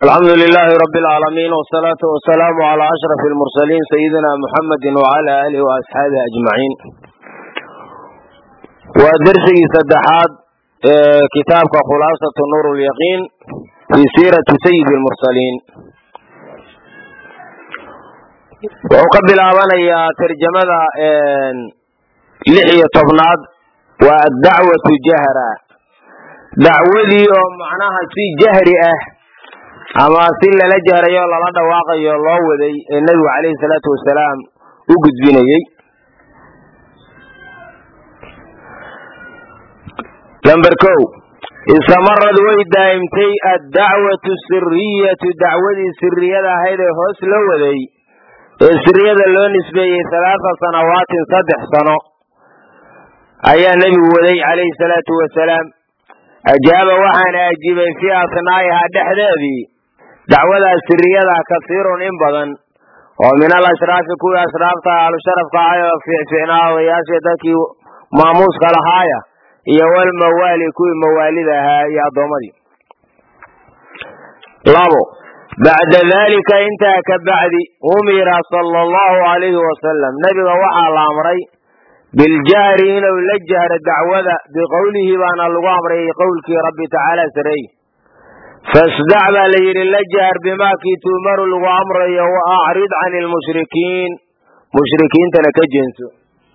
alxamdu lilaahi rabi alcaalamiin wsalaatu wasalaamu calaa ashraf almursaliin sayidina muxamedi wacala aalihi waasxaabihi ajmaciin waa dersigii saddexaad ee kitaabka khulaasatu nuur lyaqiin fii siirati sayidi lmursaliin wuxuu ka bilaabanayaa tarjamada lix iyo tobnaad waa addacwatu jahra dacwadii oo macnaha si jahri ah ama si lala jahrayo lala dhawaaqayo loo waday ee nebigu calayhi salaatu wasalaam u gudbinayey lamber kow istamarad way daa'imtay addacwatu siriyatu dacwadii siriyada ahayd ee hoos loo waday ee siriyada loo nisbeeyey halaata sanawaatin saddex sano ayaa nebigu waday calayhi salaatu wasalaam ajaaba waxaana ajiibay fii asnaa'ihaa dhexdeedii dacwadaas siriyada kasiirun in badan oo min al ashraafi kuwii ashraafta ahlusharafka ahay oo fiicfiicnaa odayaashii dadkii maamuuska lahaaya iyo walmawaali kuwii mawaalida ahaa iyo addoommadii labo bacda daalika intaa ka bacdi umira sala allahu alayhi wasalam nebiga waxaa la amray biljahri inuu la jahro dacwada biqowlihi baana lagu amray qowlkii rabbi tacaala sareey fasdac baa la yidhi la jahr bimaakii tuumaru lagu amrayo wa acrid can ilmushrikiin mushrikiintana ka jeenso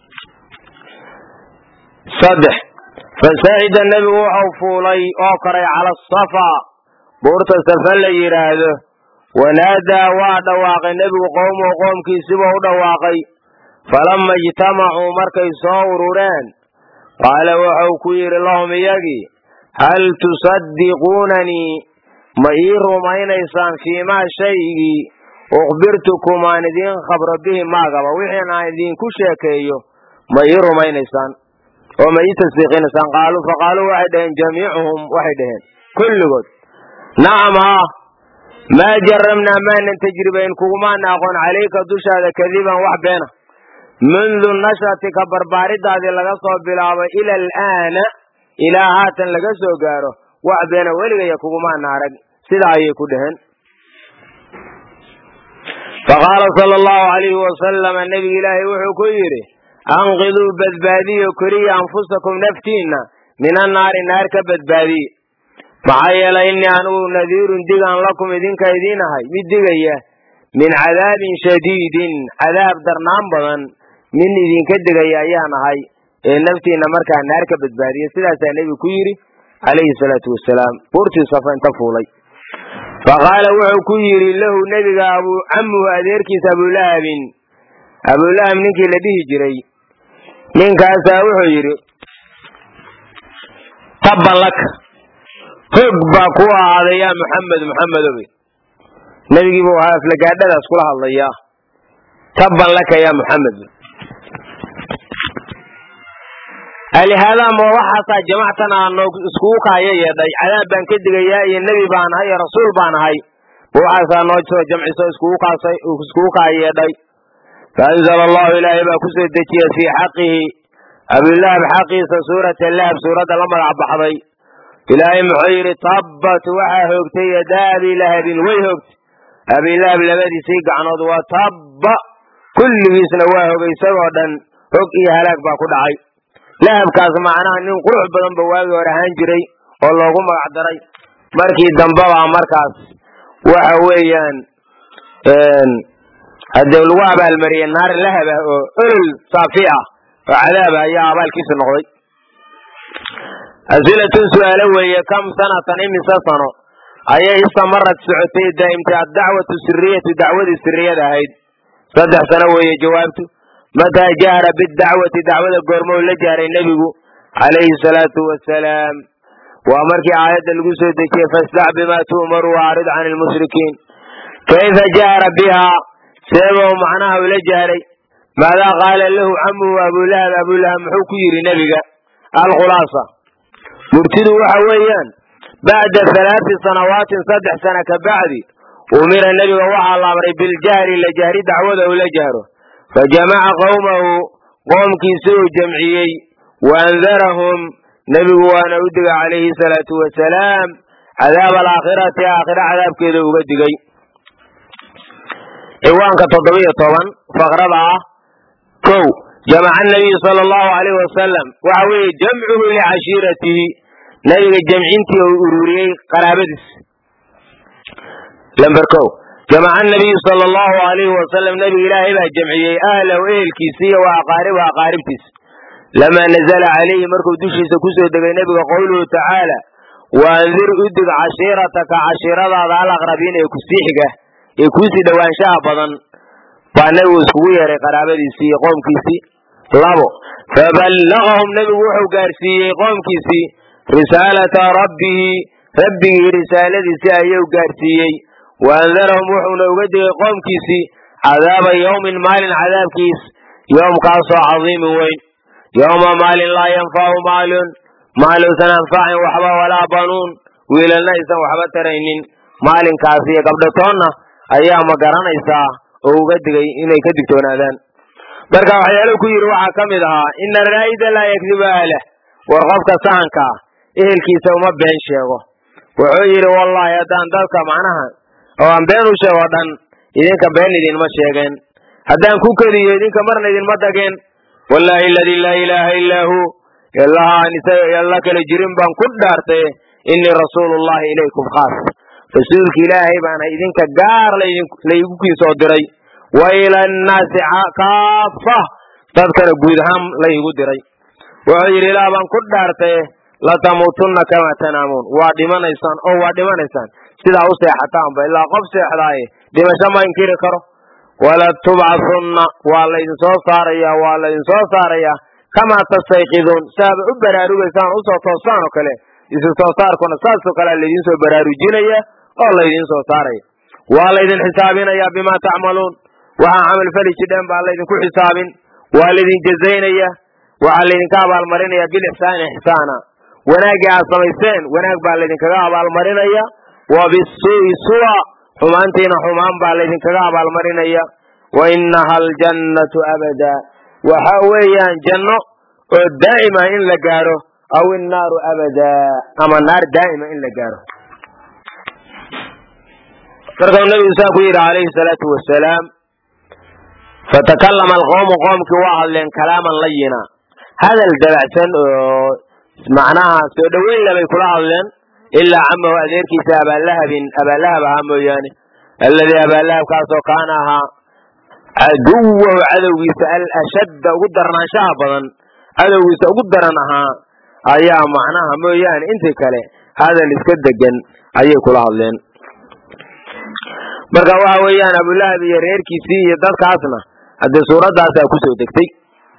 saddex fasacida nebigu wuxuu fuulay oo koray cala asafa buurta safa la yidhaahdo wanaadaa waa dhawaaqay nebigu qowmuhu qoomkiisibuu u dhawaaqay falama ijtamacuu markay soo urureen qaala wuxuu ku yidhi lahum iyagii hal tusaddiquunanii ma ii rumaynaysaan fiimaa shaygii ukhbirtukum aan idiin khabro bihi maagaba wixiin aan idinku sheekeeyo ma ii rumaynaysaan oo ma ii tasdiiqinaysaan qaaluu faqaaluu waxay dhaheen jamiicuhum waxay dhaheen kulligood nacam haa maa jarabnaa maanan tajribayn kugumaana aqoon calayka dushaada kadiban wax beena mundu nashatika barbaaridaadii laga soo bilaabo ila alaana ilaa haatan laga soo gaaro wax beena weligaya kugumaana arag sidaa ayay ku dhaheen faqaala sala allahu alayhi wasalama nebiga ilaahay wuxuu ku yidhi anqiduu badbaadiyo koriya anfusakum naftiinna min annaari naar ka badbaadiye maxaa yeelay innii anugu nadiirun digaan lakum idinka idiin ahay mid digaya min cadaabin shadiidin cadaab darnaan badan min idinka digaya ayaan ahay ee naftiinna markaa naar ka badbaadiya sidaasaa nebigu ku yidhi calayhi salaatu wasalaam buurtii safa inta fuulay faqaala wuxuu ku yidhi lahu nebiga abuu camuhu adeerkiisa abulahabin abulahab ninkii la dhihi jiray ninkaasaa wuxuu yidhi tabban laka hoog baa ku ahaaday yaa muxamed muxamedowe nebigii buu ahaa aflagaadhadaas kula hadlayaa tabban laka yaa muxamed alihaadaa ma waxaasaa jamactan aan iskugu kaaya yeedhay cadaab baan ka digayaa iyo nebi baan ahay iyo rasuul baan ahay ma waxaasaa noo soo jamciso iskugu kaaya yeedhay faanzala allahu ilaahay baa ku soo dejiyey fii xaqihi abilahab xaqiisa suurata lahab suuradda la magac baxday ilaahay muxuu yidhi tabbat waxaa hoogtay yadaa abilahabin way hoogtay abilahab labadiisii gacnood waa tabba kulligiisna waa hogay isagoo dhan hog iyo halaag baa ku dhacay lahabkaas macnaha nin qurux badan ba waagii hore ahaan jiray oo loogu magac daray markii dambebaa markaas waxa weeyaan haddee lagu abaalmariyey naar lahab ah oo olol saafi ah oo cadaab ah ayaa abaalkiisa noqday asilatun su-aalo weeye kam sanatan imise sano ayay istamarad socotay daa'imtay addacwatu siriyatu dacwadii siriyada ahayd saddex sano weeye jawaabtu mataa jahra bidacwati dacwada goormou la jahray nebigu calayhi salaatu wasalaam waa markii aayadda lagu soo dejiyey fasdac bimaa tu'maru waacrid can ilmushrikiin kayfa jahra bihaa seebou macnaha ula jahray maadaa qaala lahu camuhu abulahab abulahab muxuu ku yidhi nebiga alkhulaasa murtidu waxa weeyaan bacda halaati sanawaatin saddex sana ka bacdi umira nebiga waxaa la amray biljahri la jahri dacwada uu la jahro fajamaca qowmahu qoomkiisi uu jamciyey waandarahum nebigu waana u diga calayhi salaatu wasalaam cadaab alaakhirati aakhira cadaabkeeda uga digay ciwaanka toddobiyo toban faqrada ah kow jamaca nabiyu sala allahu alayh wasalam waxa weeye jamcuhu licashiiratihi nabiga jamcintii uu ururiyey qaraabadiis lamber kow jamaca nabiyu sala allahu alayhi wasalam nabiga ilaahay baa jamciyey ahlahu ehelkiisa iyo wa aqaaribu aqaaribtiisa lamaa nazala calayhi markuu dushiisa kusoo degay nebiga qowluhu tacaala waandir udig cashiirataka cashiiradaada alaqrabiin ee kusii xiga ee kuusii dhowaanshaha badan baa nebigu iskugu yeeray qaraabadiisii iyo qoomkiisii labo faballagahum nebigu wuxuu gaarsiiyey qoomkiisii risaalata rabbihi rabbigii risaaladiisii ayuu gaarsiiyey waandarahum wuxuuna uga digay qoomkiisii cadaaba yowmin maalin cadaabkiis yoomkaasoo cadiimin weyn yowma maalin laa yanfacu maalun maaluusan anfacin waxba walaa banuun wiilalna aysan waxba taraynin maalinkaas iyo gabdhatoonna ayaa ma garanaysaa oo uga digay inay ka digtoonaadaan marka waxyaaluhu ku yidhi waxaa ka mid ahaa ina raa'ida laa yakdibu ahlah war qofka sahanka ah ehelkiisa uma been sheego wuxuu yidhi wallaahi haddaan dadka macnaha oo aan been u sheego dhan idinka been idinma sheegeen haddaan ku keliyo idinka marna idinma dageen wallaahi aladii laa ilaaha illaa hu ilaha aan isaga alla kala jirin baan ku dhaartay inii rasuulullahi ilaykum khaas rasuulka ilaahay baana idinka gaar laygu kiisoo diray wa ila annaasi kaafa dadkana guud ahaan laygu diray wuxuu yidhi ilaah baan ku dhaartay latamuutunna kamaa tanaamuun waa dhimanaysaan oo waa dhimanaysaan sidaa u seexataanba ilaa qof seexdaaye dhimasho ma inkiri karo wala tubcasunna waa laydin soo saaraya waa laydin soo saaraya kamaa tastayqiduun saaaba u baraarugaysaan usoo toostaan oo kale isu soo saarkuna saasoo kalea laydin soo baraarujinaya oo laydin soo saaraya waa laydin xisaabinaya bimaa tacmaluun waxaa camal fali jidheen baa laydinku xisaabin waa laydin jazaynaya waxaa laydinka abaalmarinaya bilixsaani ixsaana wanaaggii aad samayseen wanaag baa laydinkaga abaalmarinaya wa bisuu'i suwa xumaantiina xumaan baa laydinkaga abaalmarinaya wa inaha aljannatu abada waxa weeyaan janno oo daa'ima in la gaaro aw innaaru abada ama naar daa'ima in la gaaro markau nabigu saa ku yidhi calayhi salaatu wasalaam fatakallama alqowmu qoomkii waa hadleen kalaaman layina hadal dabacsan oo macnaha soo dhoweyn labay kula hadleen ilaa camahu adeerkiisa abaalahabin abaallahab ahaa mooyaane alladii abaallahabkaasoo kaana ahaa caduwahu cadowgiisa alashadda ugu darnaanshaha badan cadowgiisa ugu daran ahaa ayaa macnaha mooyaane intii kale hadal iska degan ayay kula hadleen marka waxa weeyaan abulahab iyo reerkiisii iyo dadkaasna haddee suuraddaasaa kusoo degtay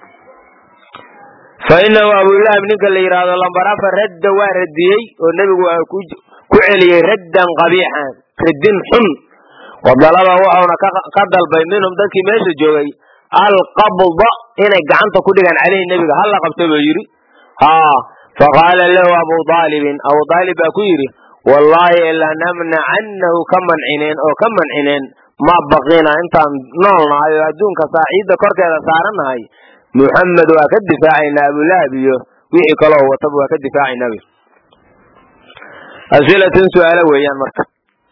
fa inahu abulahab ninka la yidhaahdo lambar afar radda waa radiyey oo nebigu waa ku celiyey raddan qabiixan radin xun wadalaba wuxuuna ka dalbay minhum dadkii meesha joogay alqabda inay gacanta ku dhigaan caleyhi nebiga hala qabta buu yidhi ha faqaala lahu abu aalibin abu aalib baa ku yidhi wallaahi lanamnacannahu ka mancineen oo ka mancineen ma baqina intaan nool nahay oo adduunka saaciidda korkeeda saarannahay muxamed waa ka difaacaynaa abulahab iyo wixii kaloo wataba waa ka difaacaynaa wy asilatun su-aalo weeyaan marka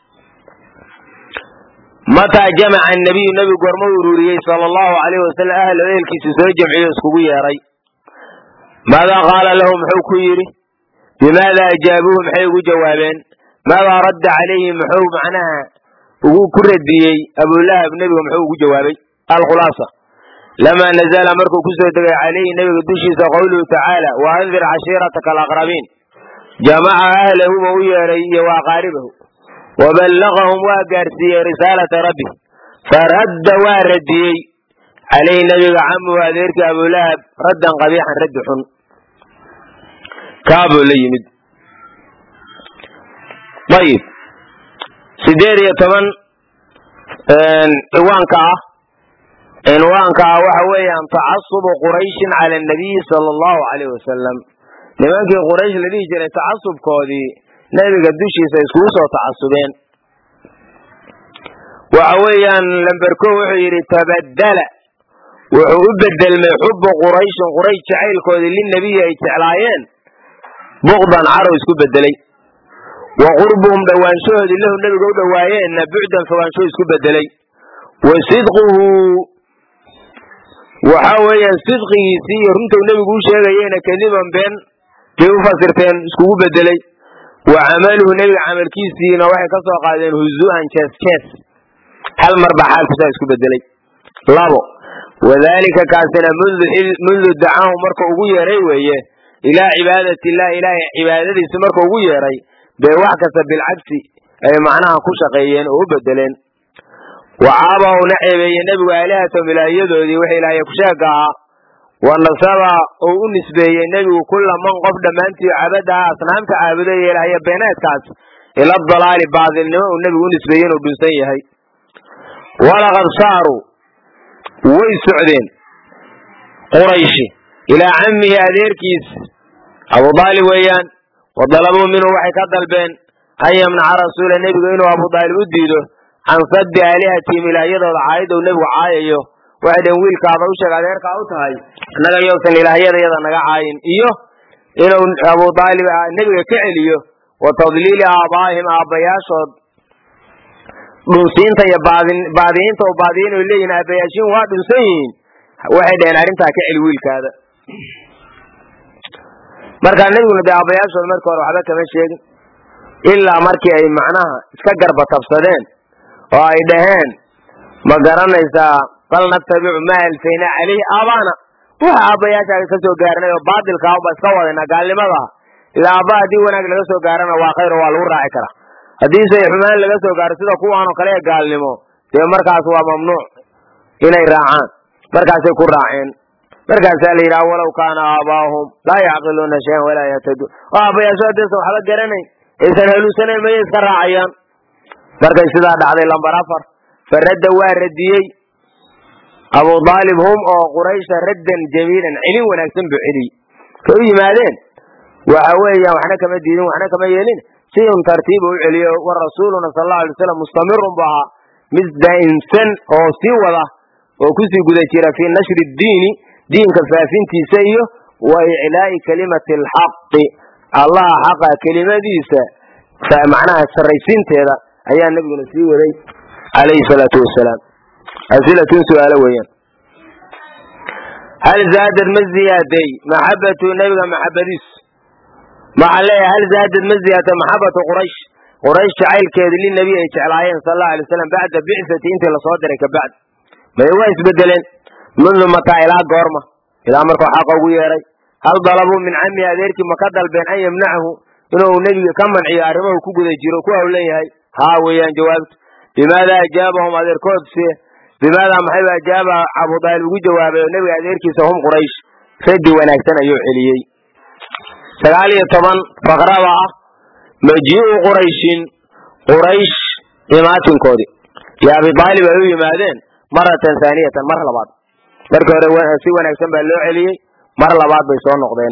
mataa jamaca nabiyu nebigu gorma ururiyey sala allahu alayh wasalam ahlo ehelkiisa soo jamciyo iskugu yeeray maadaa qaala lahu muxuu ku yidhi bimaada ajaabuuhu maxay ugu jawaabeen maadaa radda calayhi muxuu macnaha ugu ku radiyey abulahab nebiga muxuu ugu jawaabay alkhulaasa lamaa nazala markuu kusoo degay calayhi nebiga dushiisa qowluhu tacaala wa andir cashiirataka alaqrabiin jamaca ahlahuma u yeeray iyo wa aqaaribahu waballagahum waa gaarsiiyey risaalata rabbi faradda waa radiyey calayhi nebiga camuhu adeerkii abulahab raddan qabiixan raddi xun kaabuu la yimid ayib sideed iyo toban ciwaanka ah cinwaanka ah waxa weeyaan tacasubu qurayshin cala anabiyi sala allahu alayh wasalam nimankii quraysh la dhihi jiray tacasubkoodii nebiga dushiisa iskugu soo tacasubeen waxa weeyaan lamberko wuxuu yidhi tabadala wuxuu u bedelmay xubu qurayshin quraysh jacaylkoodii linabiyi ay jeclaayeen buqdan carow isku bedelay wa qurbuhum dhowaanshahoodii lahu nebiga u dhowaayeenna bucdan fogaansho isku bedelay wa sidquhu waxa weeyaan sidqigiisii iyo runtuu nebigu u sheegayeyna kadiban been bay u fasirteen iskugu bedelay wa camaluhu nebiga camalkiisiina waxay ka soo qaadeen huzu'an jees jees hal mar baa xaalkiisaa isku bedelay labo wadalika kaasina mundu dacaahu marka ugu yeeray weeye ilaa cibaadati illah ilaahay cibaadadiisi marka ugu yeeray bay wax kasta bilcagsi ay macnaha ku shaqeeyeen oo u bedeleen wacaaba una ceebeeyey nebigu aalihatom ilaahyadoodii wix ilaahay kusheega ahaa wa nasaba uu u nisbeeyey nebigu kulla man qof dhammaantii cabadaha asnaamta caabuday ee ilaahya beeneedkaas ila dalaali baadilnimo uu nebigu u nisbeeyey inuu dhunsan yahay walaqad saaruu way socdeen qurayshi ilaa cammihi adeerkiis abu daalib weeyaan wa dalabuu minhu waxay ka dalbeen an yamnaca rasuula nebigu inuu abu daalib u diido can saddi aalihatihim ilaahyadooda caayada uu nebigu caayayo waxay dheen wiilkaada u sheeg adeerkaa u tahay annaga yowsan ilaahyadayada naga caayin iyo inuu abu daalib nebiga ka celiyo wa tadliili aabaa'ihim aabbayaashood dhunsiinta iyo baadiyiinta oo baadiyin oy leeyihin aabayaashiin waa dhunsan yihiin waxay dhaheen arrintaa ka celi wiilkaada markaa nebiguna dee aabayaashooda markii hore waxba kama sheegin ilaa markii ay macnaha iska garba tabsadeen oo ay dhaheen ma garanaysaa bal natabicu maa alfaynaa caleyhi aabaana waxa aabbayaashaaga ka soo gaarnay oo baatilkaa unba iska wadayna gaalnimadaa ilaa aabba haddii wanaag laga soo gaarana waa khayr oo waa lagu raaci karaa haddiise xumaan laga soo gaaro sida kuwaan oo kale ee gaalnimo dee markaas waa mamnuuc inay raacaan markaasay ku raaceen markaasaa la yidhaha walow kaana aabaahum laa yacqiluuna shayan walaa yahtaduun oo aabbayaasho haddaysan waxba garanayn aysan haluunsanayn mayay iska raacayaan markay sidaa dhacday lambar afar faradda waa radiyey abu daalib hum oo quraysha raddan jamiilan celin wanaagsan buu celiyey kay u yimaadeen waxa weeyaan waxna kama diidin waxna kama yeelin si un tartiiba u celiyo wa rasuuluna sal allau alay waslam mustamirun bu ahaa mid daa'imsan oo sii wada oo kusii guda jira fii nashri diini diinka faafintiisa iyo wa iclaa'i kalimati alxaqi allaha xaqa kelimadiisa macnaha sarraysiinteeda ayaa nebiguna sii waday calayhi salaatu wasalaam asilatun su-aalo weeyaan hal zaadad ma ziyaaday maxabatu nebiga maxabadiisu maxaa leeyahay hal zaadad ma ziyaata maxabatu quraysh quraysh jacaylkeedi linabi ay jeclaayeen sal allau alay waslam bacda bicsati intii lasoo diray kabacd maye waa isbedeleen mundu mataa ilaa goorma ilaa markuu xaqa ugu yeeray hal dalabuu min camihi adeerkii ma ka dalbeen an yamnachu inuu nebiga ka manciyo arrimahu ku guda jiro ku hawlan yahay haa weeyaan jawaabtu bimaada ajaabahum adeerkoodse bimaadaa maxayba ajaaba abudaalib ugu jawaabay oo nebiga adeerkiisa hum quraysh raddi wanaagsan ayuu celiyey sagaal iyo toban faqrada ah majii'u qurayshin quraysh imaatinkoodii iyo abi aalib ay u yimaadeen maratan haaniyatan mar labaad markii hore si wanaagsan baa loo celiyey mar labaad bay soo noqdeen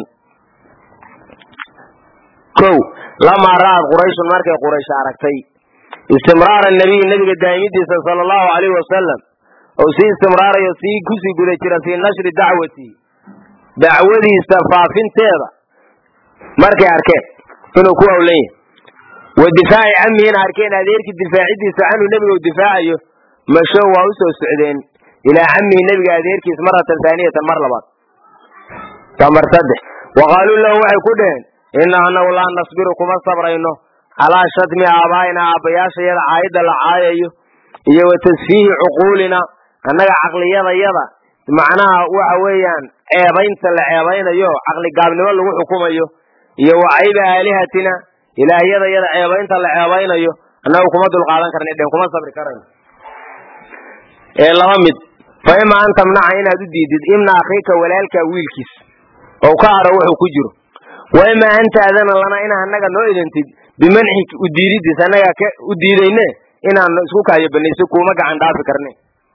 kow lamaa ra'ad qurayshun markay quraysh aragtay istimraara nabiy nebiga daa'imidiisa sala allahu alayhi wasalam ou sii istimraarayo sii kusii guda jira fii nashri dacwati dacwadiisa faafinteeda markay arkeen inuu ku hawlan yahay wa difaaci camihina arkeen adeerkii difaacidiisa canhu nebiga u difaacayo mashow waa u soo socdeen ilaa camihi nebiga adeerkiis maratan haaniyatan mar labaad tamar saddex wa qaaluu lahu waxay ku dhaheen ina anagu laa nasbiru kuma sabrayno calaa shatmi aabaa'ina aabbayaashayada caayadda la caayayo iyo wa tasfiihi cuquulina annaga caqliyadayada macnaha waxa weeyaan ceebaynta la ceebaynayo caqli gaabnimo lagu xukumayo iyo wa cayba aalihatina ilaahyadayada ceebaynta la ceebaynayo annagu kuma dulqaadan karna dhen kuma sabri karayno ee laba mid fa ima an tamnaca inaad u diidid imna akhiika walaalkaa wiilkiis oo ka haro wuxuu ku jiro wa ima an taadana lana ina annaga noo idintid bimanxik u diididiis annagaa ka u diidayne inaan isku kaayo banayso kuuma gacan dhaafi karne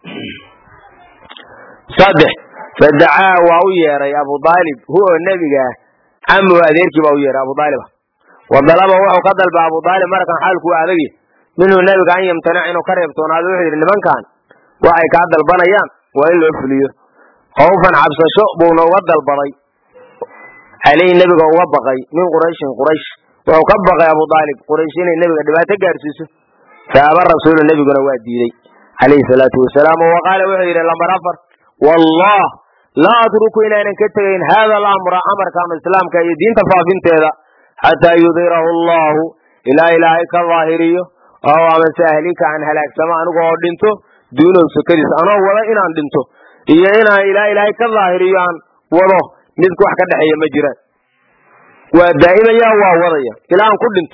saddex fadacaa waa u yeeray abu aalib hu oo nebiga ah camuhu adeerkii baa u yeeray abu aalib wa dalaba wuxuu ka dalba abu aalib markan xaalkuu adagi minhu nebiga an yamtanac inuu ka reebtoonaado wuxuu yidhi nimankan waxay kaa dalbanayaan waa in loo fuliyo khawfan cabsasho buuna uga dalbaday caleyhi nebiga uga baqay min qurayshin quraysh wuxuu ka baqay abu aalib quraysh inay nebiga dhibaato gaarsiiso faaba rasuulu nebiguna waa diiday calayhi salaatu wasalaam wa qaala wuxuu yidhi lambar afar wallah laa atruku inaanan ka tegayn hada alamra amarkan islaamka iyo diinta faafinteeda xataa yudhirahu allahu ilaa ilaahay ka daahiriyo oo amase ahlika aan halaagsamo anigu oo dhinto duunow sokadiis anoo wado inaan dhinto iyo inaan ilaa ilaahay ka daahiriyo aan wado mid wax ka dhexeeya ma jiraan waa daa'imaya waa wadaya ilaa aan ku dhinto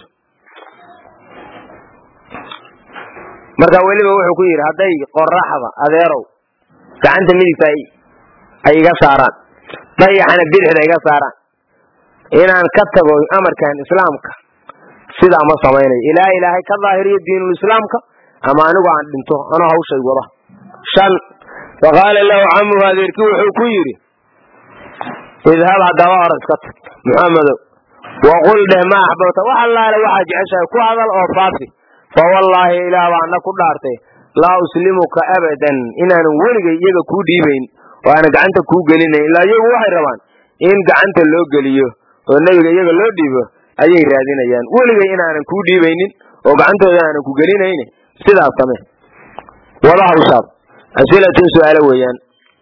marka weliba wuxuu ku yidhi hadday qoraxda adeerow gacanta midigta ay iga saaraan dayaxana bidixda iga saaraan inaan ka tago amarkan islaamka sidaa ma samaynayo ilaa ilaahay ka daahiriyo diinul islaamka ama anigu aan dhinto anoo hawshay wada shan faqaala lahu camuhu adeerkii wuxuu ku yidhi idhab haddaba hor iska tag muxamedow waqul dheh ma axbabta wax allaale waxaad jeceshahay ku hadal oo faafi fa wallaahi ilaah baa ana ku dhaartay laa uslimuka abadan inaanan weligay iyaga kuu dhiibayn oo aanan gacanta kuu gelinayn ilaa iyagu waxay rabaan in gacanta loo geliyo oo nebiga iyaga loo dhiibo ayay raadinayaan weligay inaanan kuu dhiibaynin oo gacantooda aanan ku gelinayn sidaas same wada hawshaad asilatun su-aalo weeyaan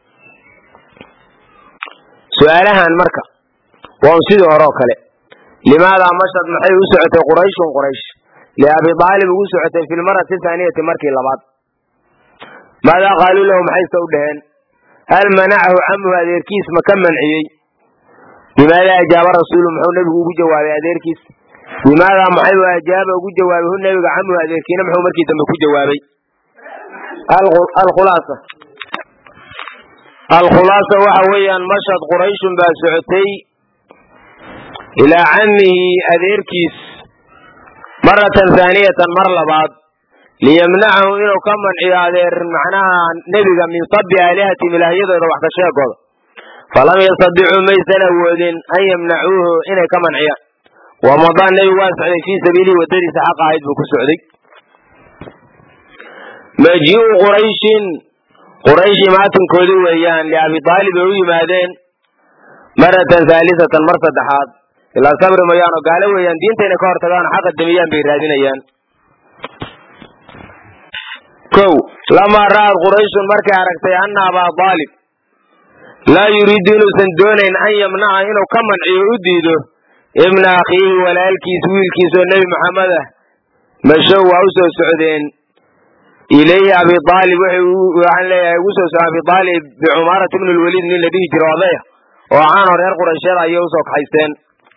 su-aalahan marka waa un sidii hore oo kale limaadaa mashad maxay u socotay qurayshun quraysh liabi aalib ugu socotay fi lmarati thaaniyati markii labaad maadaa qaaluu lahu maxayse u dhaheen hal manacahu camuhu adeerkiis ma ka manciyey bimaadaa ajaaba rasuulu muxuu nebigu ugu jawaabay adeerkiis bimaadaa maxay u ajaaba ugu jawaabay hu nebiga camuhu adeerkiina muxuu markii dambe ku jawaabay alkhulaasa alkhulaasa waxa weeyaan mashad qurayshun baa socotay ilaa camihi adeerkiis maratan haaniyatan mar labaad liyamnacahu inuu ka manciyo adeer macnaha nebiga min sabi aalihatihim ilaahyadooda wax ka sheegooda falam yastadicuu maysan awoodin an yamnacuuhu inay ka manciyaan wamadaa nebigu waa socday fii sabiilihi waddadiisa xaq ahayd buu ku socday majiu qurayshin quraysh imaatinkoodii weeyaan liabi aalib ay u yimaadeen maratan haalisatan mar saddexaad ilaa sabri mayaano gaalo weeyaan diinta inay ka hortagaan xaqa damiyaan bay raadinayaan kow lamaa ra'ad qurayshun markay aragtay ana abaa aalib laa yuriidu inuusan doonayn an yamnaca inuu ka manciyo u diido ibna akhiihi walaalkiis wiilkiis oo nebi maxamed ah mashow waa u soo socdeen ilayhi abi aalib waxaan leeyahay ugu soo socda abi aalib bicumaarata ibn lwaliid nin la dhihi jiro odaya oo caanoo reer quraysheed ayay usoo kaxaysteen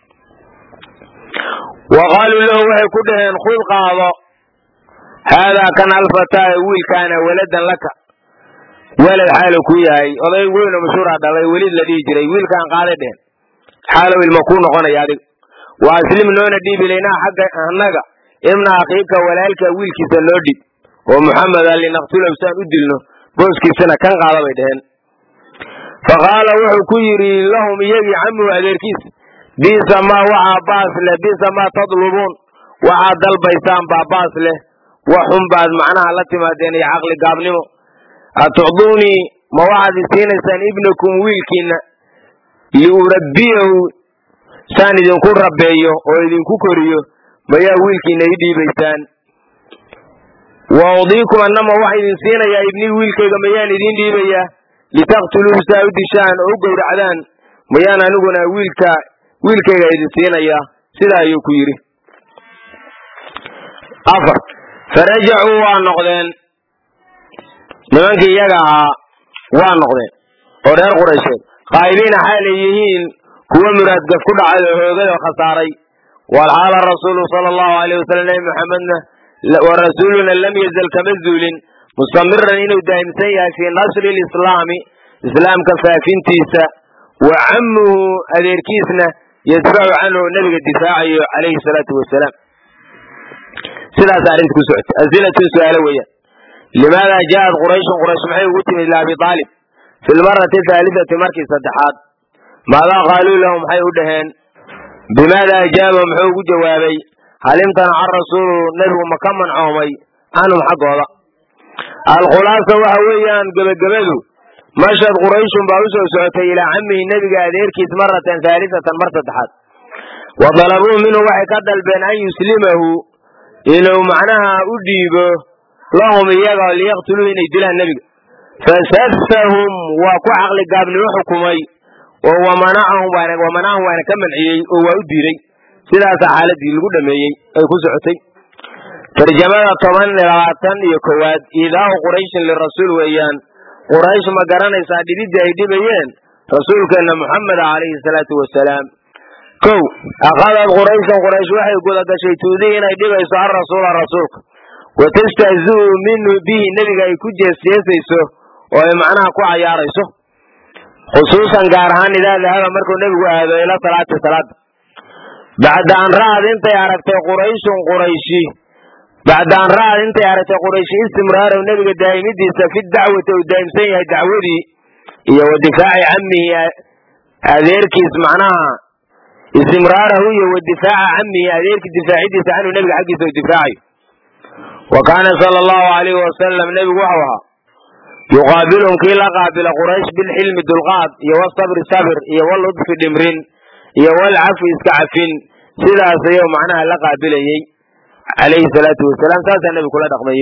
wa qaaluu lahu waxay ku dhaheen khud qaado haadaa kan alfataa wiilkaana waladan laka walad xaalu ku yahay oday weyn oo mashhuura dhalay weliid la dhihi jiray wiilkaan qaaday dhehen xaalow ilma kuu noqonaya adig wa aslim noona dhiib ilaynaa xagga annaga ibna akhiika walaalka wiilkiisa noo dhib oo muxameda linaqtulahu saan u dilno booskiisana kan qaada bay dheheen fa qaala wuxuu ku yidhi lahum iyagii camuhu adeerkiis bisa maa waxaa baas leh bisa maa tadlubuun waxaad dalbaysaan baa baas leh waxun baad macnaha la timaadeen iyo caqli gaabnimo atucduunii ma waxaad isiinaysaan ibnakum wiilkiina liurabbiyahu saan idinku rabbeeyo oo idinku koriyo mayaa wiilkiina ii dhiibaysaan wa udiikum annama waxaa idin siinayaa ibnii wiilkayga mayaan idiin dhiibayaa litaqtuluuhu saa u dishaan oo u gowracdaan mayaan aniguna wiilka wiilkayga idin siinayaa sidaa ayuu ku yidhi afar farajacuu waa noqdeen nimankii iyaga ahaa waa noqdeen oo reer quraysheed qaa'ibiina xaalay yihiin kuwa muraadgaf ku dhacay oo hoogay oo khasaaray walxaala rasuulu sala allahu alayh wasalam nebi maxamedna wa rasuuluna lam yazal kama zuulin mustamiran inuu daa'imsan yahay fii nasri lislaami islaamka faafintiisa wa camuhu adeerkiisna yadfacu canhu nebiga difaacayo calayhi salaatu wasalaam sidaas arrinta ku socotay asilatun su-aalo weeyaan limaada ja'at qurayshun quraysh maxay ugu timid liabi aalib fi lmarati haalisati markii saddexaad maadaa qaaluu lahu maxay u dhaheen bimaada ajaaba muxuu ugu jawaabay hal imtanaca rasuulu nebigu ma ka mancoomay canhum xaggooda alkhulaasa waxa weeyaan gebagabadu mashad qurayshun baa u soo socotay ilaa camihi nebiga adeerkiis maratan haalisatan mar saddexaad wa dalabuu minhu waxay ka dalbeen an yuslimahu inuu macnaha u dhiibo lahum iyaga liyaqtuluuhu inay dilaan nebiga fasafahum waa ku caqli gaabnimo xukumay oo wamanacahum wamanacahum waana ka manciyey oo waa u diiday sidaasaa xaaladii lagu dhameeyey ay ku socotay tarjamada toban labaatan iyo kowaad iidaau qurayshin lirasuul weeyaan quraysh ma garanaysaa dhibidii ay dhibayeen rasuulkeenna muxameda calayhi salaatu wasalaam kow akhadad qurayshan quraysh waxay gudagashay tuudii inay dhibayso alrasuula rasuulka watastahzi'u minhu bihi nebiga ay ku jeesjeesayso oo ay macnaha ku cayaarayso khusuusan gaar ahaan idaa dahaba markuu nebigu aado ila salaati salaada bacda an ra'ad intay aragtay qurayshun qurayshi bacda an ra'ad intay aragtay qurayshi istimraarahu nebiga daa'imidiisa fi dacwati uu daa'imsan yahay dacwadii iyo wa difaaci camihi adeerkiis macnaha istimraarahu iyo wa difaaca camihi adeerkii difaacidiisa canhu nebiga xaggiisa uu difaacayo wa kaana sala allahu alayhi wasalam nebigu waxau ahaa yuqaabilhum kii la qaabila quraysh bilxilmi dulqaad iyo wasabri sabir iyo waludfi dhimrin iyo walcafi iska cafin sidaas ayuu macnaha la qaabilayey calayhi salaatu wasalaam saasaa nebigu kula dhaqmayey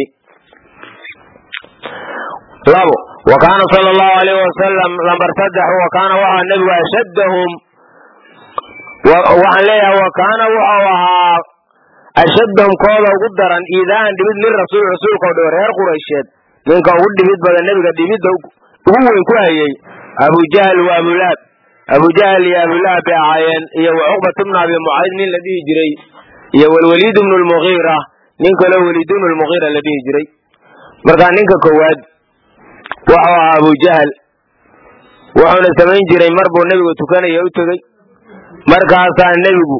labo wa kaana sala allahu alayhi wasalam lambar saddex wa kaana waxaa nebigu ashaddahum waxaan leeyahay wa kaana wuxuu ahaa ashaddahum kooda ugu daran iidaan dhibid lirasuul rasuulka o dhow reer quraysheed ninka ugu dhibid badan nebiga dhibidda ugu weyn ku hayey abujahl wa abulaab abujahl iyo abulaab bay ahaayeen iyo wa cuqbat bnu abi mucayd nin la dhihi jiray iyo walwaliid bnu lmugiira nin kaloo waliid bnu lmugiira la dhihi jiray markaa ninka koowaad wuxuu ahaa abujahl wuxuuna samayn jiray mar buu nebigu tukanaya u tegey markaasaa nebigu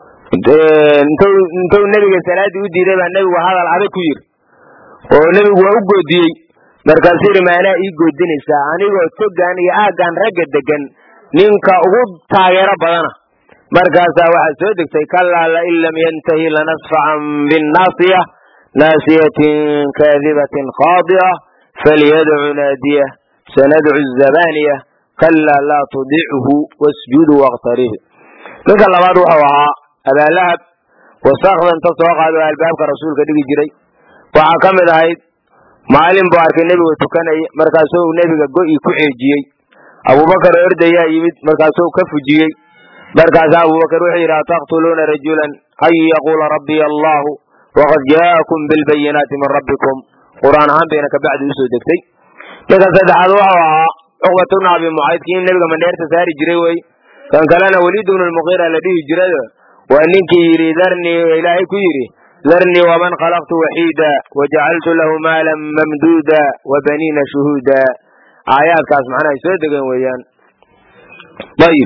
intuu nebiga salaaddii u diiday baa nebigu hadal adag ku yiri oo nebigu waa u goodiyey markaasuu yidhi maanaa ii goodinaysaa anigoo togan iyo aaggan ragga degan ninka ugu taageero badana markaasaa waxaa soo degtay kalaa lain lam yantahi lanasfacan binnaasiya naasiyatin kaadibatin khaadi'a falyadcu naadiya sanadcu zabaniya kalaa laa tudichu wasjudu waqtarih ninka labaad wuxuu ahaa abaalahab wasakda inta soo qaado albaabka rasuulka dhigi jiray waxaa ka mid ahayd maalin buu arkay nebiga tukanaya markaasuu nebiga go'i ku ceejiyey abubakar oo ordayaa yimid markaasuu ka fujiyey markaasaa abubakar wuxuu yidhi ataqtuluuna rajulan an yaquula rabbiy allahu waqad jaa'akum bilbayinaati min rabbikum qur'aan ahaan bayna kabacdi usoo degtay ninka saddexaad wuxuu ahaa cuqbat bnu abi mucayd kii nebiga mandheerta saari jiray wey kan kalena weliid bnu lmuqiira la dhihi jiray waa ninkii yidhi darnii ilaahay ku yidhi darnii waman khalaqtu waxiida wajacaltu lahu maalan mamduuda wabaniina shuhuuda aayaadkaas macnaha ay soo degeen weeyaan ayib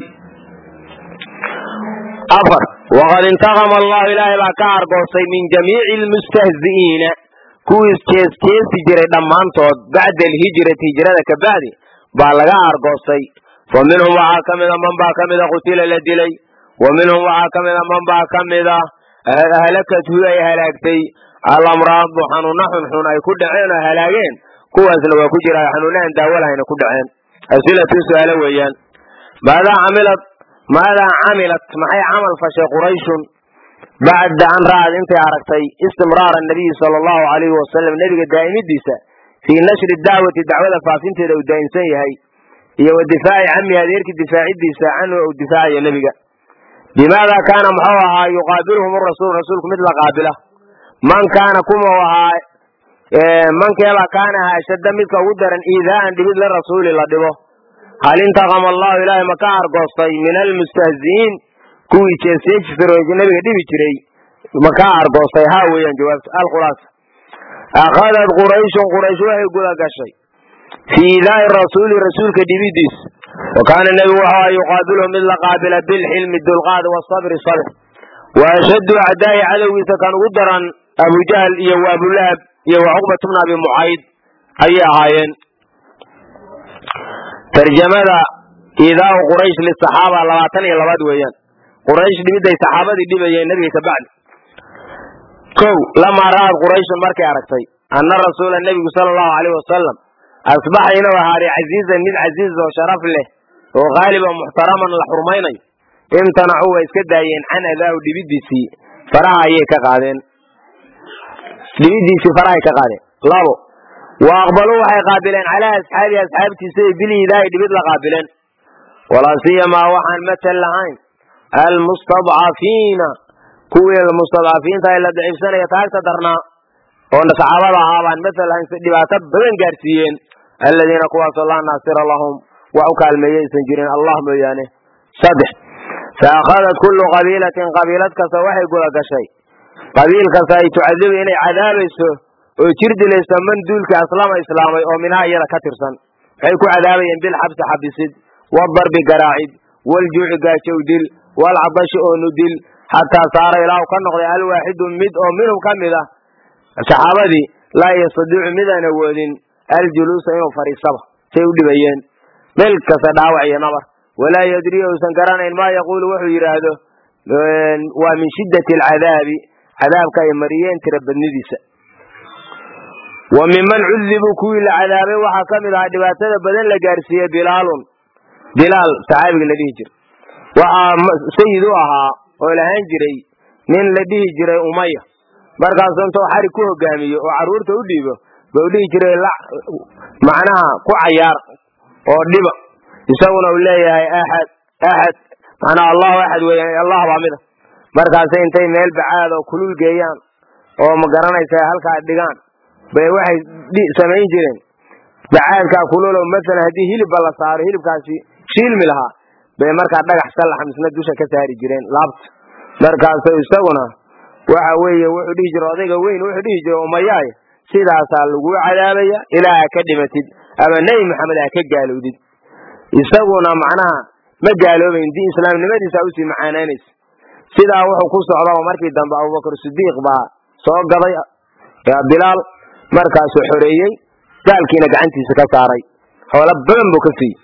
afar waqad intaqama allahu ilaahay baa ka argoostay min jamiici almustahzi'iina kuwii jeesjeesi jiray dhammaantood bacda alhijrati hijrada ka bacdi baa laga argoostay fa minhum waxaa ka mida man baa ka mida qutila la dilay wa minhum waxaa ka mida man baa ka mida ahlakathu ay halaagtay alamraadu xanuuna xunxun ay ku dhaceen oo halaageen kuwaasna waa ku jira xanuunahan daawalahayna ku dhaceen asilatu su-aalo weeyaan maadaa camilat maadaa camilat maxay camal fashay qurayshun bacda an ra'ad intay aragtay istimraara nabiyi sala allahu alayhi wasalam nebiga daa'imidiisa fii nashri dacwati dacwada faafinteeda uu daa'imsan yahay iyo wa difaaci camihi adeerkii difaacidiisa canhu uu difaacayo nebiga bimaada kaana muxuu ahaa yuqaabilhum rasul rasuulku mid la qaabila man kaana kuma ahaa mankeebaa kaana ahaa ashadda midka ugu daran iidaa'an dhibid lirasuuli la dhibo hal intaqama allahu ilaahay ma ka argoostay min almustahzi'iin kuwii jeesjeejisarooji nabiga dhibi jiray ma ka argoostay haa weeyaan jawaabta alkhulaasa akhadad qurayshun quraysh waxay guda gashay fii iidaa'i rasuuli rasuulka dhibidiis wa kaana nebigu wuxuu aha yuqaabiluhu mid la qaabila bilxilmi dulqaad wasabri sabr wa ashaddu acdaa'i cadowgiisa kan ugu daran abujahl iyo wa abulahab iyo wa cuqbat bna abi mucayd ayay ahaayeen tarjamada iidaau quraysh lisaxaaba labaatan iyo labaad weeyaan quraysh dhibiday saxaabadii dhibayeen nebiga ka bacdi kow lamaa ra'ad qurayshun markay aragtay anna rasuula nebigu sala allahu alayh wasalam asbaxa inuu ahaaday casiizan mid casiiz oo sharaf leh oo haaliban muxtaraman la xurmaynayo imtanacuu waa iska daayeen can adaahu dhibidiisii faraha ayay ka qaadeen dhibidiisii farahay ka qaadeen labo wa aqbaluu waxay qaabileen calaa asxaabihi asxaabtiisa biliidaahi dhibid la qaabileen walaa siyamaa waxaan matal lahayn almustadcafiina kuwii mustadcafiinta ee la daciifsanaya taagta darnaa oo saxaabada ahaa baan matal lahayn si dhibaato badan gaarsiiyeen aladiina kuwaasoo laa naasira lahum wax u kaalmeeye aysan jirin allah mooyaane saddex fa akhadat kullu qabiilatin qabiilad kasta waxay guda gashay qabiil kasta ay tucadibu inay cadaabayso oo jir dilayso man duulkii aslama islaamay oo minhaa iyada ka tirsan waxay ku cadaabayeen bilxabsi xabisid wadarbi garaacid waljuuci gaajow dil walcadashi oonu dil xataa saara ilaahu ka noqday alwaaxidu mid oo minhum ka mid ah saxaabadii laa yastadiicu midaan awoodin aljuluusa inuu fadhiisaba say u dhibayeen meel kasta dhaawac iyo nabar walaa yadri uusan garanayn maa yaquulu wuxuu yidhaahdo waa min shiddati alcadaabi cadaabka ay mariyeen tira badnidiisa wa minman cudibuu kuwii la cadaabay waxaa ka mid ahaa dhibaatada badan la gaarsiiyey bilaalun bilaal saxaabiga la dhihi jiray waxaa sayid u ahaa oo lahaan jiray nin la dhihi jiray umaya markaasu intuu xarig ku hogaamiyo oo carruurta u dhiibo ba u dhihi jiray macnaha ku cayaar oo dhiba isaguna uu leeyahay axad axad macnaa allahu axad weeyaan allah baa mida markaasay intay meel bacaad oo kulul geeyaan oo ma garanaysa halkaa dhigaan bay waxay samayn jireen bacaadkaa kulul oo masalan haddii hilibba la saaro hilibkaasi shiilmi lahaa bay markaa dhagax sallax misna dusha ka saari jireen laabta markaasu isaguna waxa weeye wuxuu dhihi jiray odayga weyn wuxuu dhihi jiray umayaay sidaasaa lagu cadaabaya ilaa ha ka dhimatid ama nebi maxamed ha ka gaalowdid isaguna macnaha ma gaaloobayn di islaamnimadiisa usii macaanaynaysa sidaa wuxuu ku socdaba markii dambe abubakar sidiiq baa soo gaday bilaal markaasuu xoreeyey gaalkiina gacantiisa ka saaray xoolo badan buu ka siiyey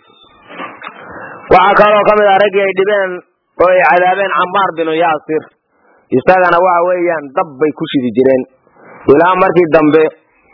waxaa kaloo ka mid ah raggii ay dhibeen oo ay cadaabeen camaar binu yaasir isagana waxa weeyaan dab bay ku shidi jireen ilaa markii dambe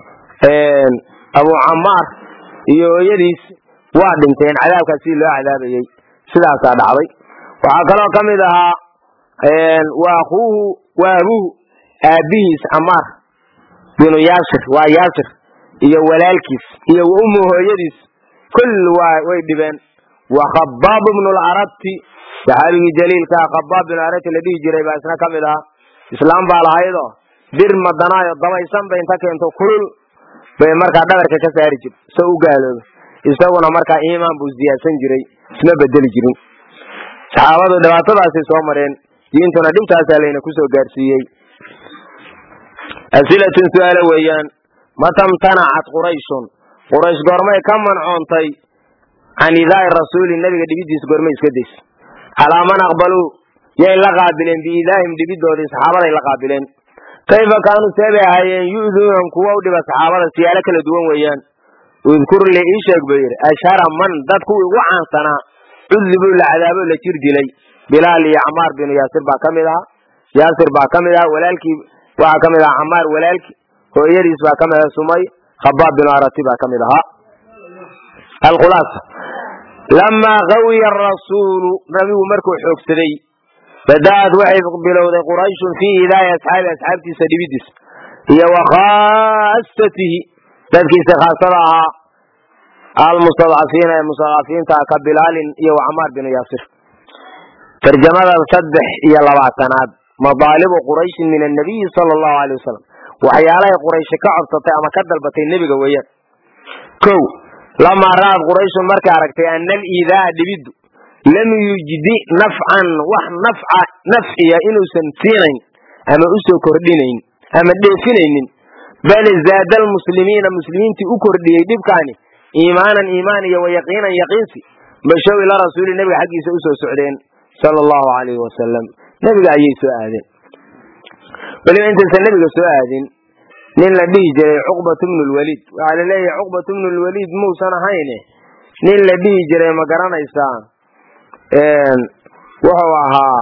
abu camaar iyo hooyadiis waa dhinteen cadaabkaas sidii loo cadaabayey sidaasaa dhacday waxaa kaloo ka mid ahaa wa akuuhu wa abuuhu aabbihiis camaar binu yaasir waa yaasir iyo walaalkiis iyo wa ummu hooyadiis kulli waa way dhibeen wa khabaab bnu larabti saxaabigii jaliilkaa khabaab binu arabti la dhihi jiray baa isna ka mid ahaa islaam baa lahaydoo bir madanaayo dabaysan bay inta keento kulul bay markaa dhabarka ka saari jirta so u gaalooba isaguna markaa iimaan buu siyaadsan jiray isma bedeli jirin saxaabadu dhibaatadaasay soo mareen diintuna dhibtaasaa layna kusoo gaarsiiyey asilatun su-aalo weeyaan matamtanacat qurayshun quraysh goormay ka mancoontay can idaai rasuuli nabiga dhibidiisa goormay iska days calaa man aqbaluu yay la qaabileen biidaahim dhibidoodii saxaabaday la qaabileen kayfa kaanuu seebay ahaayeen yu'duunahum kuwa u dhiba saxaabada siyaalo kala duwan weeyaan udkur li ii sheeg buu yidhi ashhara man dad kuwii ugu caansanaa cudibuu la cadaabo la jir dilay bilaal iyo camaar binu yaasir baa ka mid ahaa yaasir baa ka mid ahaa walaalkii waxaa ka mid ahaa camaar walaalkii hooyadiis baa ka mid aha sumay khabaab binu arati baa ka mid ahaa alkhulaasa lamaa qawiya arasuulu nabigu markuu xoogsaday bada'ad waxay bilowday qurayshun fii idaaya asxaabi asxaabtiisa dhibidiis iyo wa khaasatihi dadkiisa khaasada ahaa almustadcafiina ee mustadcafiinta ka bilaalin iyo wa camaar binu yaasir tarjamada saddex iyo labaatanaad madaalibu qurayshin min annabiyi sala allahu alay wasalam waxyaalahay qurayshi ka codsatay ama ka dalbatay nebiga weeyaan kow lamaa ra'ad qurayshun markay aragtay ana aliidaaa dhibiddu lam yujdi nafcan wax nafca nafciya inuusan siinayn ama usoo kordhinayn ama dheefinaynin bal zaada almuslimiina muslimiintii u kordhiyey dhibkaani iimaanan iimaan iyo wayaqiinan yaqiinsi bashow ila rasuuli nebiga xaggiisa usoo socdeen sala allahu alayhi wasalam nebiga ayay soo aadeen weliba intaysan nebiga soo aadin nin la dhihi jiray cuqbat bnu lwaliid waxaa la leeyahay cuqbat bnu lwaliid muusan ahayne nin la dhihi jiray ma garanaysaa wuxuu ahaa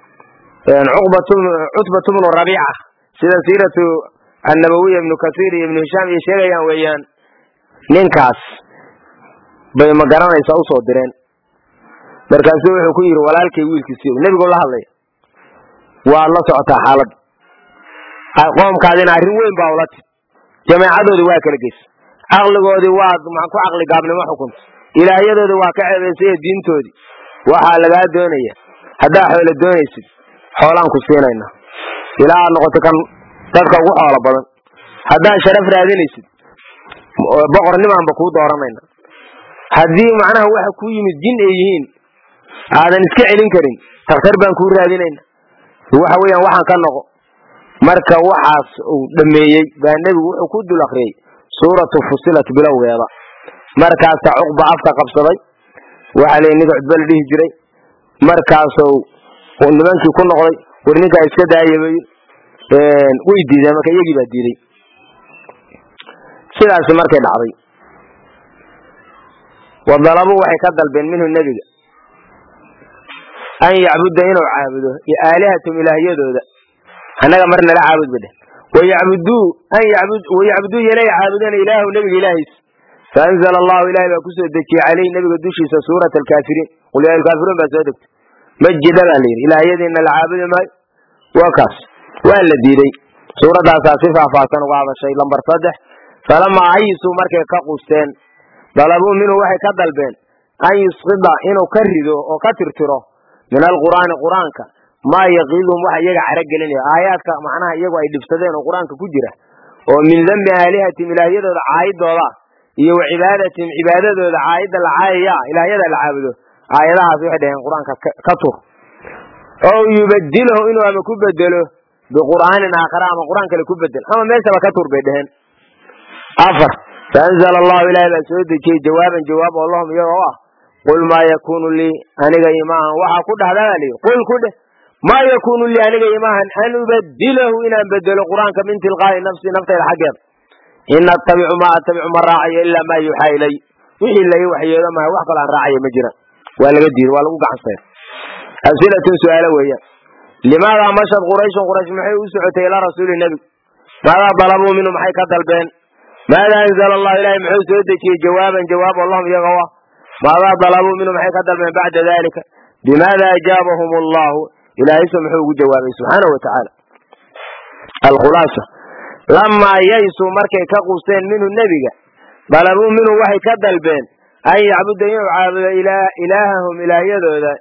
cutbat bnu rabiica sida siiratu annabawiya ibnu kasiir iyo ibnu hishaam iyo sheegayaan weeyaan ninkaas bay ma garanaysaa usoo direen markaasuu wuxuu ku yidhi walaalkay wiilkiisi nebigu la hadlaya waad la socotaa xaalad qoomkaadina arrin weyn baa ula tid jameecadoodii waa kala geysa caqligoodii waad ku caqli gaabnimo xukunta ilaahyadoodii waa ka ceebaysay diintoodii waxaa lagaa doonaya haddaa xoolo doonaysid xoolaan ku siinayna ilaa aad noqoto kan dadka ugu xoolo badan haddaad sharaf raadinaysid boqornimaanba kuu dooranayna haddii macnaha waxa ku yimid jin ay yihiin aadan iska celin karin takhtar baan kuu raadinayna waxa weeyaan waxaan ka noqo marka waxaas uu dhameeyey baa nebigu wuxuu ku dul akriyey suuratu fusilat bilowgeeda markaasa cuqba afka qabsaday waxaa leeyi ninka cudba la dhihi jiray markaasuu nimankii ku noqday war ninkaa iska daayabay way diideen marka iyagii baa diiday sidaasi markay dhacday wadalabu waxay ka dalbeen minhu nebiga an yacbuda inuu caabudo aalihatum ilaahyadooda annaga mar nala caabud ba dheh wayacbuduu an wayacbuduu yanay caabudeen ilaahu nebiga ilaahiis faanzala allahu ilahay baa kusoo dejiyey caleyhi nebiga dushiisa suurat alkaafiriin qul yaa alkaafiruun baa soo degtay majida baa layidhi ilaahyadiina la caabudi maayo waa kaas waa la diiday suuraddaasaa si faahfaahsan uga hadashay lambar saddex falamaa ayisuu markay ka qusteen dalabuu minhu waxay ka dalbeen an yusqida inuu ka rido oo ka tirtiro min alqur'aani qur'aanka maa yaqiiduhum waxa iyaga cara gelinaya aayaadka macnaha iyagu ay dhibsadeen oo qur-aanka ku jira oo min dembi aalihatihim ilaahyadooda caayidooda iyo wa cibaadatihim cibaadadooda caayidda la caayaya ilaahyada la caabudo aayadahaas waxay dhaheen qur-aanka ka tur oo yubadilahu inuu ama ku bedelo biqur'aanin aakhara ama qur-aan kale ku bedel ama meeshaba ka tur bay dheheen afar faanzala allahu ilahay baa soo dejiyey jawaaban jawaab oo lahum iyaga o ah qul maa yakunu lii aniga imaahan waxaa ku dhahdaa baa layidhi qul ku dheh maa yakunu lii aniga imaahan an ubadilahu inaan bedelo qur-aanka min tilqaa'i nafsi naftayda xaggeeda in attabicu maa attabicu ma raacayo ilaa maa yuuxaa ilay wixii lai waxyeelo maha wax kaloo aan raacayo ma jiraan waa laga diiday waa lagu gacansaya asilatun su-aalo weeyaan limaadaa mashad qurayshun quraysh maxay u socotay ilaa rasuuli nebi maadaa dalabuu minhu maxay ka dalbeen maada anzala allahu ilahay muxuu soo dejiyey jawaaban jawaab oo lahum iyaga ah maadaa dalabuu minhu maxay ka dalbeen bacda dalika bimaada ajaabahum allahu ilaahayse muxuu ugu jawaabay subxaanahu watacaala alkhulaasa lamaa yaysuu markay ka qusteen minhu nebiga dalabuu minhu waxay ka dalbeen an yacbuda inuu caabudo ilaahahum ilaahyadooda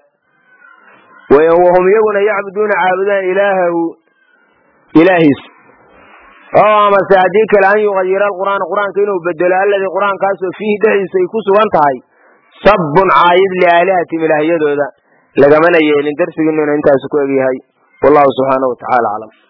wahum iyaguna yacbuduuna caabudaan ilaahahu ilaahiis oo amase haddii kale an yuqayira alqur'aana qur-aanka inuu bedelo alladii qur-aankaasoo fiihi dhexdiisa ay ku sugan tahay sabbun caayid liaalihatim ilaahyadooda lagamana yeelin darsigiinuna intaasu ku egyahay wallahu subxaanahu watacaala aclam